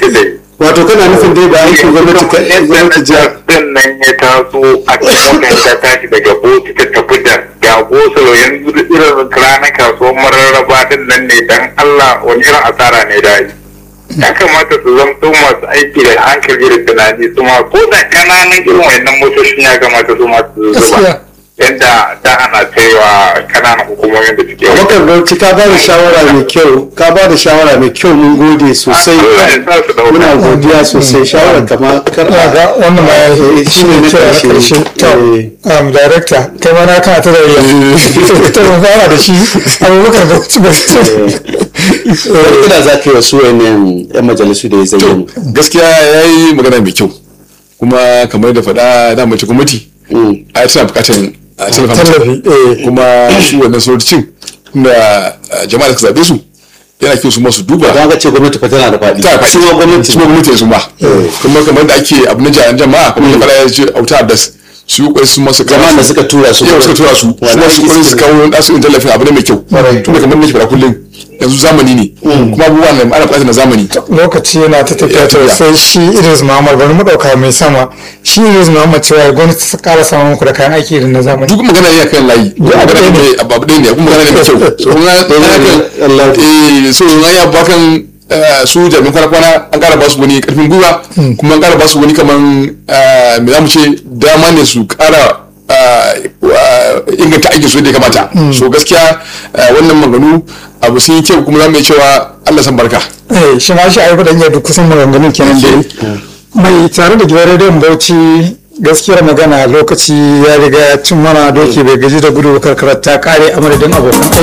ita da wato kana nufin dai ba aikin gwamnati ka gwamnati jiha din nan ya taso a cikin ta tashi daga boti ta tafi da gago salo yanzu irin ranar kasuwar mararraba din nan ne dan Allah wani irin asara ne da yi ya kamata su zamto masu aiki da hankali da tunani su ma ko da kananan irin wayannan motocin ya kamata su ma su zuba gaskiya yadda da ana kaiwa kananan hukumomin da suke Abubakar Bauchi ka ba da shawara mai kyau ka ba da shawara mai kyau mun gode sosai Allah ya sa su dauka. muna godiya sosai shawarar kama kar ina ga wannan ma ya Eh, shi ne na kira na ƙarshe. karshe to Eh. um, director kai ma na kana ta da riya to mun fara da shi abubakar da ba wani kira za ka yi wasu wayannan yan majalisu da ya zayyana gaskiya ya yi magana mai kyau kuma kamar da faɗa da mace gwamnati Mm. a tana buƙatar a tallafa mata. tallafi eh kuma su wannan sanatocin da jama'a da ka zaɓe su yana kyau su masu duba don haka ce gwamnati fa tana da faɗi ta faɗi su ma gwamnati su ma gwamnati su ma kuma kamar da ake abu na jami'an jama'a kuma da fara ya ce auta abdas su yi kwai su masu kawo jama'an da suka tura su yau suka tura su su Wannan ma su kwai su suke- kawo nasu in tallafin abu ne mai kyau tunda kamar da ke fara kullum yanzu zamani ne kuma abubuwan da ana buƙatar na zamani lokaci yana ta tafiya Ya to tafiya. sai shi Idris Muhammad bari mu dauka mai sama shi Idris Muhammad cewa gwamnati ta ƙara samun muku da kayan aiki irin na zamani duk magana ne kan layi abu ɗaya magana ne. ne abu ɗaya ne kuma magana ne mai kyau so in ya Allah. eh so in ya bakan eh, su jami'an kwana-kwana an ƙara ba su wani ƙarfin gwiwa kuma an ƙara ba su wani kaman eh, me za mu ce dama ne su ƙara eh, eh, inganta aikin su yadda ya kamata so gaskiya eh, wannan maganu abu sun yi kyau kuma za mu iya cewa Allah san barka eh shi ma shi ayyuka da iya duk kusan maganganun kenan da yi mai tare da gidan rediyon Bauchi gaskiyar magana lokaci ya riga ya cin mana doki bai gaji da gudu ba karkarar ta kare a madadin abokan aiki